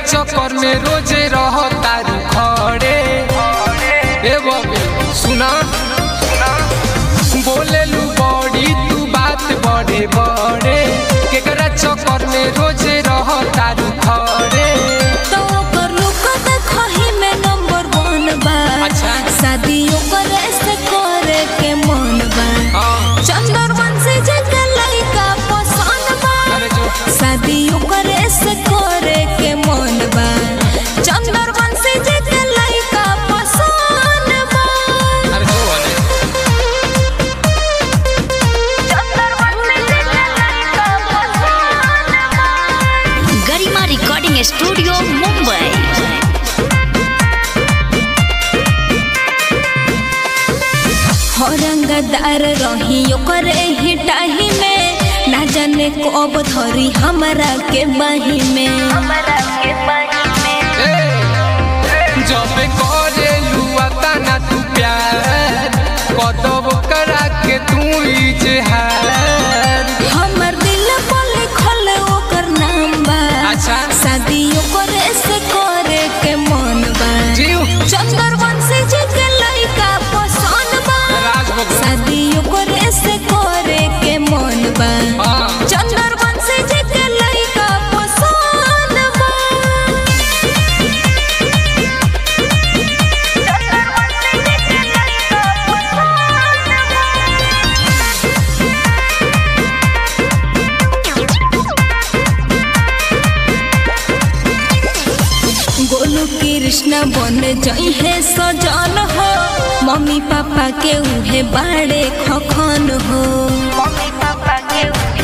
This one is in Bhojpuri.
चक्कर में रोजे रह तारू खड़े ए बबे सुना बोलेलू बड़ी तू बात बड़े बड़े केकरा चक्कर में रोजे रह तारू खड़े तो ओकर लुक देखही में नंबर वन बा अच्छा। शादी ओकर से करे के मन बा हाँ चंद्रवंशी जी के लइका पसंद बा अरे जो शादी ओकर से करे के मन बा चंद्रवंशी जी के लइका पसंद बा अरे जो अरे चंद्रवंशी जी के लइका पसंद बा गरिमा रिकॉर्डिंग स्टूडियो मुंबई औरंगदार रही ओकर ही टाही में ना जाने कब धरी हमरा के बाही में ए, जब करेलू तना तू प्यार कदब करा के तू इजहार हमर दिल पर लिखल ओकर नाम बा अच्छा। शादी ओकर से करे के मन बा जीव चंद्रवंशी जी के लइका पसंद बा राज बबू शादी ओकर से करे के मन बा हाँ चंद्रवंशी जी के लइका पसंद बा गोलू कृष्ण बन जई है सजन हो मम्मी पापा के उहे बाड़े खखन हो मम्मी पापा के